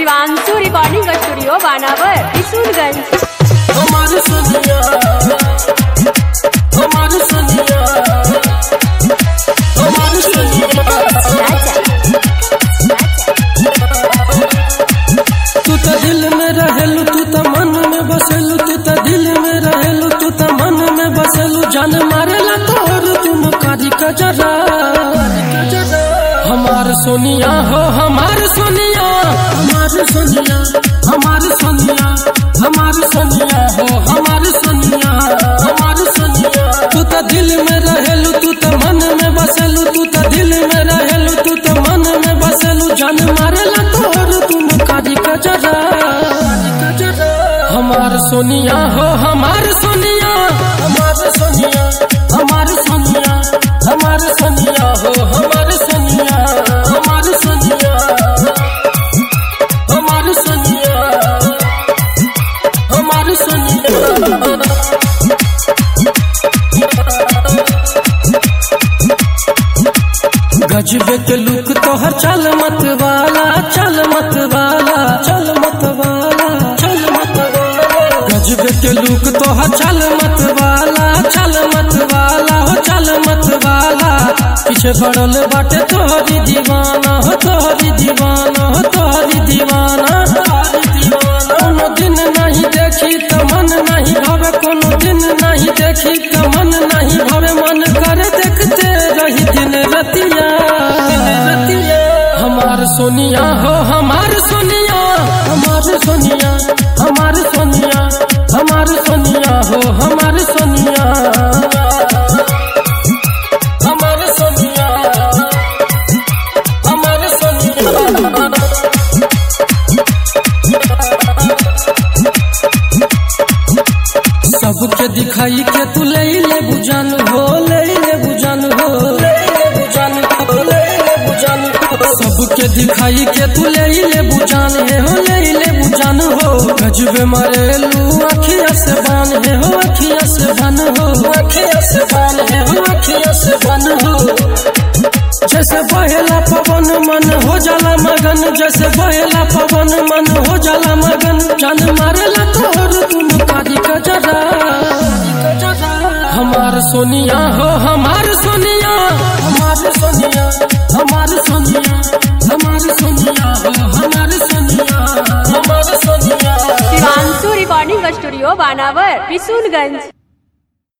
Shivanshu recording studio Banawar Kishoreganj हमारे सोनिया हमारे सोनिया हमारे सोनिया तू तो दिल में रहेलू तू तो मन में बसेलू तू तो दिल में रहेलू तू तो मन में बसेलू जान मारेला तोर तुम कारी कजरा हमार सोनिया हो हमार सोनिया हमार सोनिया हमार सोनिया हमार सोनिया हो हमार सोनिया हमार सोनिया तू तो दिल में रहेलू तू तो मन में बसेलू तू तो दिल में रहेलू तू तो मन में बसेलू जान मारेला तोर तुम कारी कजरा हमार सोनिया हो हमार सोनिया हमार सोनिया हमार सोनिया हमार सोनिया हो हमार सोनिया हमार सोनिया हमार सोनिया हमार सोनिया गजबे के लुक तोहर चल मत वाला चल मत वाला चल मत वाला चल मत वाला गजबे के लुक तोहर चल मत वाला चल मत वाला हो चल मत वाला पीछे पड़ल बाटे तोहरी दीवाना हो तोहरी दीवाना हो तोहरी दीवाना तोहरी दीवाना कोनो दिन नहीं देखी त मन नहीं भवे कोनो दिन नहीं देखी त मन नहीं भवे मन करे देखते रही दिन रतिया हमार सोनिया हो हमार सोनिया हमार सोनिया हमार सोनिया हमार सोनिया हो हमार सोनिया हमार सोनिया हमार सोनिया सबके दिखाई के तू ले ले बुझान हो ले ले बुझान हो ले ले बुझान हो ले ले बुझान हो सबके दिखाई के तू ले ले बुझान है हो ले ले बुझान हो गजबे मरेलू अखिया से बान है हो अखिया से बन हो अखिया से बान है हो अखिया से बन हो जैसे बहेला पवन मन हो जाला मगन जैसे बहेला पवन मन हो जाला मगन जान मारेला तोर तुम कारी कजरा हमार सोनिया हो हमार सोनिया हमार सोनिया हमार सोनिया हमार सोनिया हो हमार सोनिया हमार सोनिया शिवांशु रिकॉर्डिंग स्टूडियो बानावर किशोरगंज